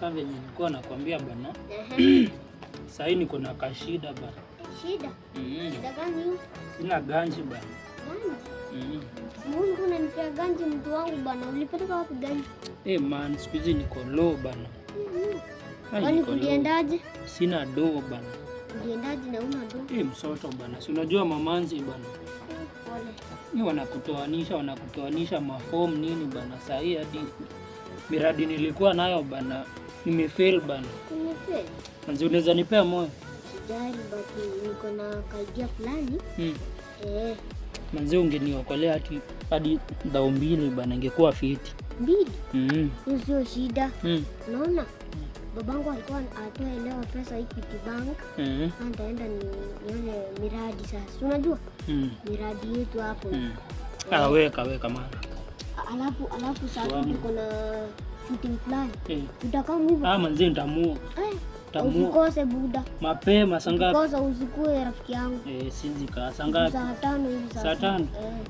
Sasa venye nilikuwa nakwambia bana, Ehe. sahii niko na kashida bana. Shida. Mm. Shida gani hiyo? Sina ganji bana. Ganji. Mm. Mungu unanipea ganji mtu wangu bana. Ulipeleka wapi ganji? Eh man, siku hizi niko low bana. Mhm. Ai, Kwani niko low. kuliendaje? Sina do bana. Uliendaje na una do? Eh, msoto bana. Si unajua mamanzi bana. Pole. Ni wanakutoanisha wanakutoanisha mafomu nini bana. Sahii hadi miradi nilikuwa nayo bana nimefail bana. Umefeli. Manzi unaweza nipea moyo? Sijali but niko na kaidia fulani. Mm. Eh, Manzi ungeniokolea hadi hadi dhao mbili bana, ingekuwa fiti. mbili. Mm. Hiyo sio shida. Mm. Unaona? Babangu alikuwa atoa elewa pesa Equity Bank. Mm. Sasa nitaenda ni nione miradi sasa. Si Unajua Mm. miradi yetu hapo. Mm. Ah, weka weka maana. Alafu alafu sasa Wow. tuko na shooting fulani. Eh. Tutakaa hivyo. Ah, manzi nitamua. Eh, Tamua usikose buda. mapema saa ngapi? Kosa usikue rafiki yangu. Eh, sizi kaa saa ngapi? Saa tano hivi Saa tano?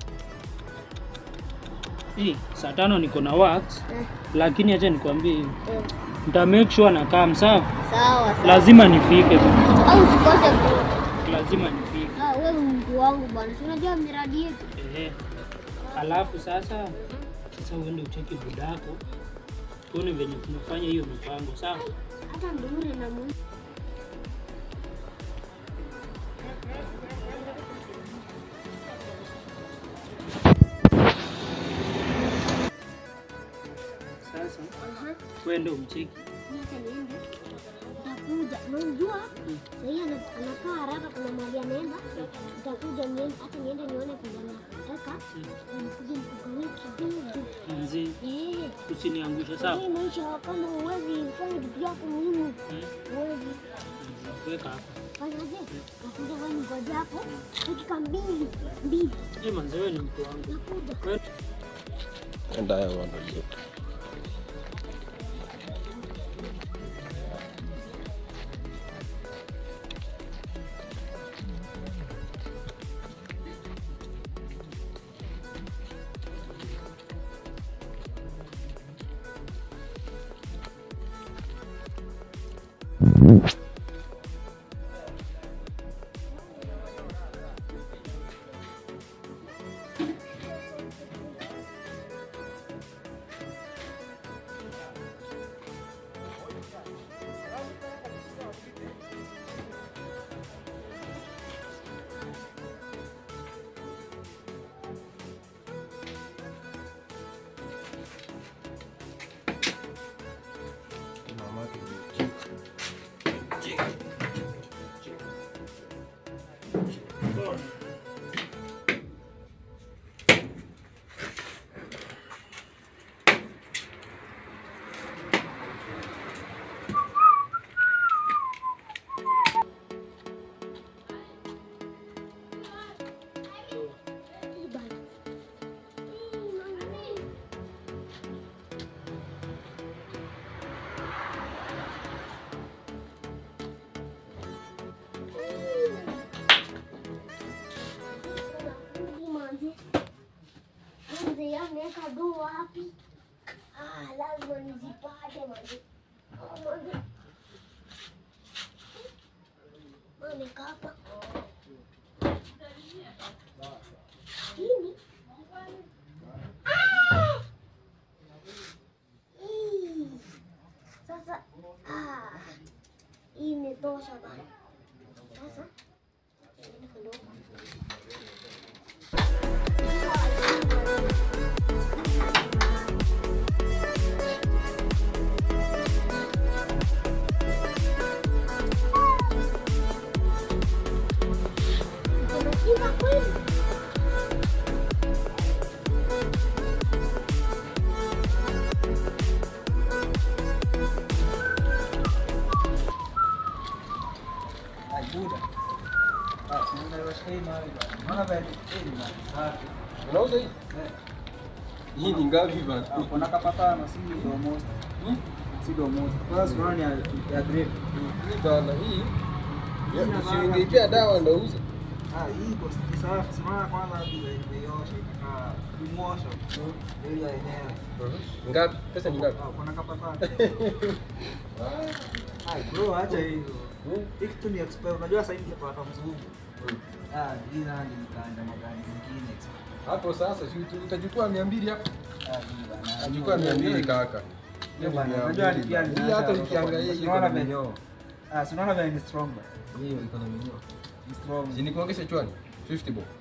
Eh, Eh, saa tano niko na works, eh, lakini acha nikwambie hivi. eh. Nita make sure na come sawa. Sawa sawa. Lazima nifike bana. Au usikose buda. Lazima nifike. Ah, wewe mtu wangu bwana. Si unajua miradi yetu. Eh. Alafu sasa sasa uende ucheki budako. Tuone venye tunafanya hiyo mipango sawa? Hata ndure na mu. Sasa Aha. uende umcheki. Niacha niende. Nitakuja. Unajua? Mm. Sasa ana- anakaa haraka kuna mahali anaenda. Nitakuja niende hata niende nione kuna nataka. Nikuje nikugawie kidogo. Manzi, Eh. usiniangushe sawa? Hii maisha kama uwezi fanya vitu yako muhimu. Mm. Uwezi. Manzi, Weka hapa. Fanyaje? Nakuja wewe ngoja hapo. Dakika mbili. Mbili. Eh, manzi wewe ni mtu wangu. Nakuja. Wewe And I want to look. Hii bana. Hii mami. Mzee ameweka dua wapi? Ah, lazima nizipate manzi. Ah, manzi. Ameweka hapa. Nini? Ah! Hii. Sasa ah, hii imetosha bana. Sasa niende kidogo. Unashika kweli? Unauza hii? Hii ni ngapi bana? Kuna kapatano si almost. Si almost. Kwanza tunaona ni ya- ya grade. Hii bana hii. Ya, Usiingeipia dawa ndo uze. Ah, hii iko ni safi. Simama kwanza vile nimeiosha ikakaa kumosha. Ili yenyewe. Ngapi? Pesa ni ngapi? Ah, kuna kapata. Ah, bro, acha hizo. Hii kitu ni expert. Unajua sasa hivi kwa mzungu. Ah, hii nani nikaenda magari zingine. Hapo sasa si uta- utachukua 200 hapo. Ah, hii bana. Chukua 200 kaka. Hiyo bana, Mia unajua mbili ni pia bana. Hii hata ukiangalia hii iko Unaona na venye- minyoo. Ah, si unaona vile ni strong. Hiyo iko na minyoo. Ni strong. Si nikuongeze chwani? 50 bob.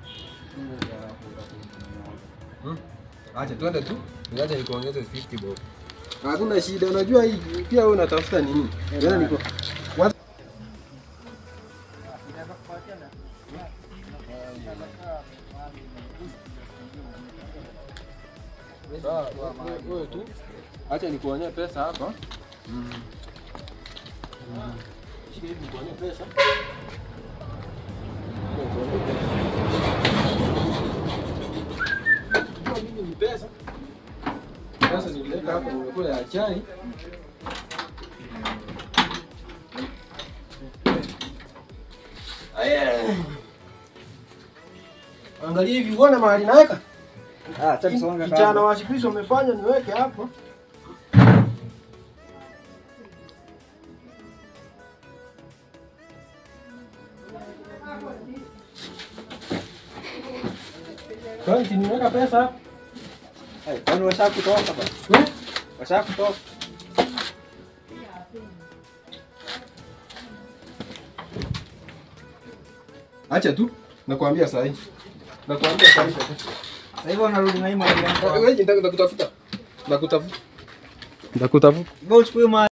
Hmm? Acha twende tu. Niache nikuongeze 50 bob. Hakuna shida, unajua hii pia wewe unatafuta nini? Wewe niko Sawa, wewe- wewe tu. Acha nikuonyeshe pesa hapa. Mm. Mm. Shika hivi nikuonyeshe pesa. Unajua mimi ni pesa. Pesa niliweka hapa nimekula ya chai. Aye. Angalia hivi uone mahali naweka. Ah, acha kusonga Kijana kando. wa siku hizi wamefanya niweke hapo. Kwani si niweka pesa hapo? Eh, kwani washakutoka bana? Hmm? Washakutoka. Acha tu. Nakwambia saa hii. Nakwambia saa hii. Sasa hivi wanarudi na hii mali yako. Wewe nakutafuta. Nakutafuta. Nakutafuta. Go uchukue mali.